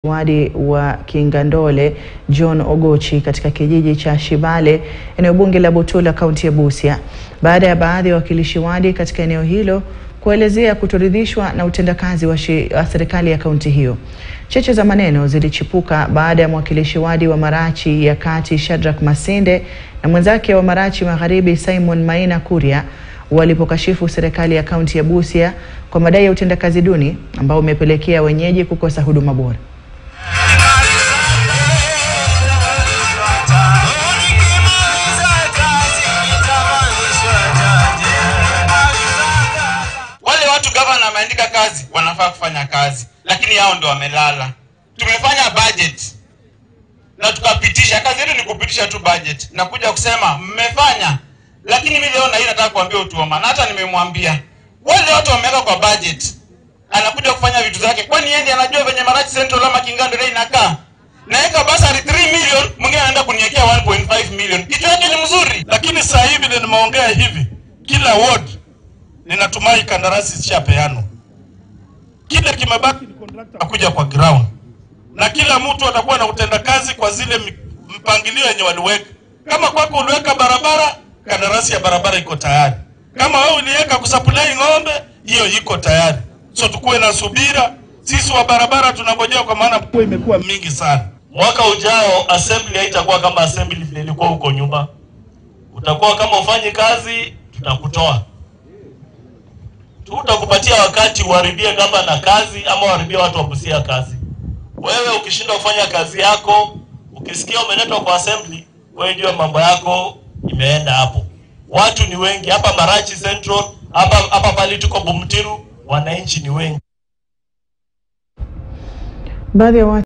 wadi wa Kingandole John Ogochi katika kijiji cha Shibale eneo bunge la Butula kaunti ya Busia baada ya baadhi ya wawakilishi wadi katika eneo hilo kuelezea kutoridhishwa na utendakazi wa, wa serikali ya kaunti hiyo. Cheche za maneno zilichipuka baada ya mwakilishi wadi wa Marachi ya Kati Shadrack Masinde na mwenzake wa Marachi Magharibi Simon Maina Kuria walipokashifu serikali ya kaunti ya Busia kwa madai ya utendakazi duni ambao umepelekea wenyeji kukosa huduma bora. Wale watu gavana ameandika kazi wanafaa kufanya kazi, lakini hao ndio wamelala. Tumefanya budget na tukapitisha. Kazi yetu ni kupitisha tu budget na kuja kusema mmefanya, lakini mimi leo na hii nataka kuambia Utuoma, na hata nimemwambia wale watu wameweka kwa budget, anakuja kufanya vitu zake, kwani yeye ndiye anajua venye Marachi Central ama Kingando ile inakaa. Naweka basari 3 million, mwingine anaenda kuniwekea 1.5 million. Kitu yake ni mzuri, lakini sasa hivi ndio nimeongea hivi, kila ward ninatumai kandarasi zishapeanwa, kile kimebaki ni contractor akuja kwa ground, na kila mtu atakuwa na utendakazi kwa zile mpangilio yenye waliweka. Kama kwako uliweka barabara, kandarasi ya barabara iko tayari. Kama wewe uliweka kusupply ng'ombe, hiyo iko tayari. So tukuwe na subira, sisi wa barabara tunangojea, kwa maana kwa imekuwa mingi sana. Mwaka ujao assembly haitakuwa kama assembly vile ilikuwa huko nyuma. Utakuwa kama ufanye kazi, tutakutoa tutakupatia wakati uharibie kama na kazi ama uharibie watu wa Busia kazi. Wewe ukishinda kufanya kazi yako, ukisikia umeletwa kwa assembly, wewe jua mambo yako imeenda hapo. Watu ni wengi hapa Marachi Central, hapa hapa pale tuko Bumtiru, wananchi ni wengi. Baadhi ya